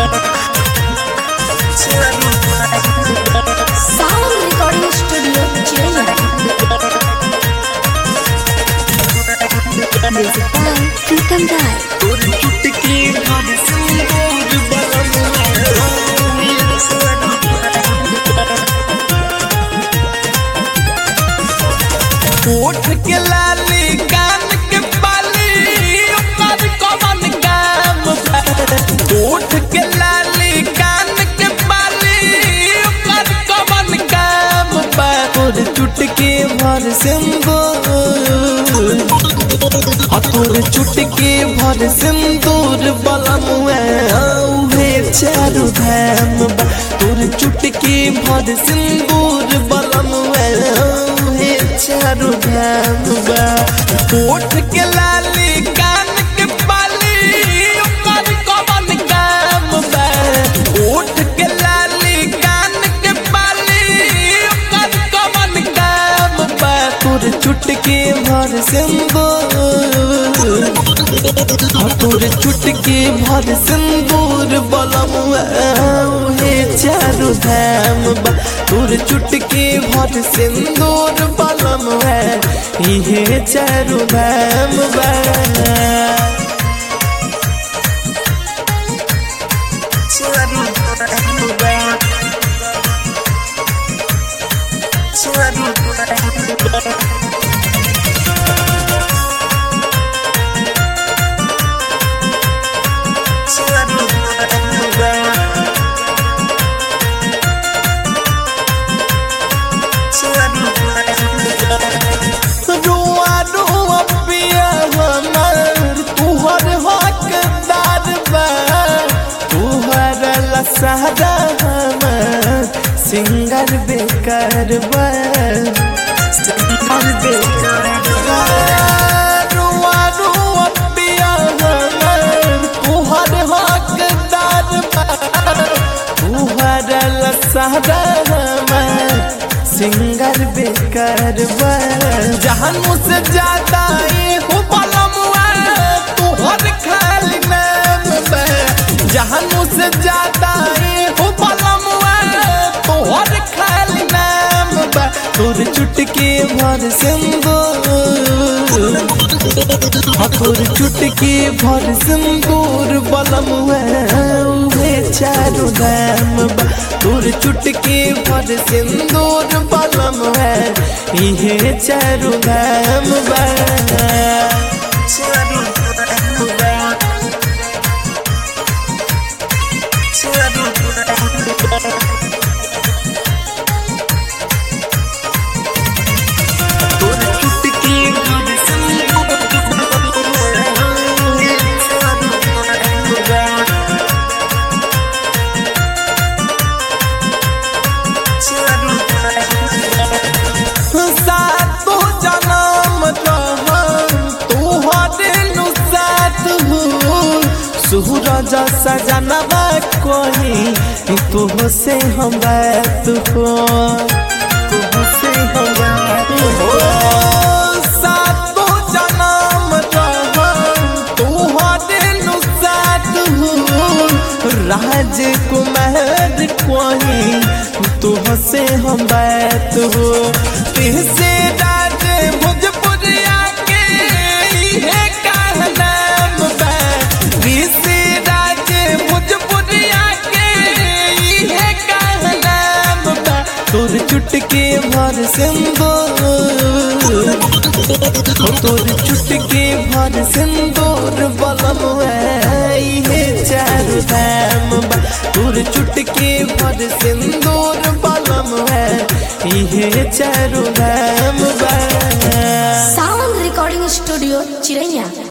Sound Recording Studio Chennai. Music by Pritam Rai. तोर चुटकी भर सिंदूर ओठ के लाली कान के बाली ओकर कमन काम बा। ओठ के लाली कान के बाली ओकर कमन काम बा तोर चुटकी भर सिंदूर आ तोर चुटकी भर सिंदूर बलम उहे चारू धाम बा तोर चुटकी भर सिंदूर बलम उहे चारू धाम बा ओठ के लाली कान के बाली ओकर कमन काम बा ओठ के लाली कान के बाली ओकर कमन काम बा तोर चुटकी भर सिंदूर आ तोर चुटकी भर सिंदूर बलम हे चारू धाम बा तोर चुटकी भर सिंदूर बलम है इहे चारू धाम बा रुआ रुआ पिया हमर तुहर हकदार बा तुहर लसहरा हमर सिंगर बेकार बा सिंगर बेकार बा रुआ रुआ पिया हमर तुहर हकदार बा तुहर लसहरा हमर सिंगर बेकार बा जहान मुझसे ज्यादा ये हो पलमुआ तुहर खाली नाम बा जहान मुझसे ज्यादा ये हो पलमुआ तुहर खाली नाम बा तोर चुटकी भर सिंदूर हाँ तोर चुटकी भर सिंदूर बलम उहे चारू धाम बा तोर चुटकी भर सिंदूर बलम है इहे चारू धाम बा तोर चुटकी भर सातो जनम रहम तोहरे नु साथ हो सूरज सजनवा कोही तुह से हम बात हो तुह से हम बात हो सातो जनम रहम तोहरे नु साथ हो राजकुमार कोही तुह से हम बात हो तिहसे राज भोजपुरिया के इहे कहनाम बा तिहसे राज भोजपुरिया के इहे कहनाम बा तोर चुटकी भर सिंदूर तोर चुटकी भर सिंदूर बलम इहे चारू धाम बा तोर चुटकी भर सिंदूर बलम है इहे चारू धाम बा Sound Recording Studio Chennai.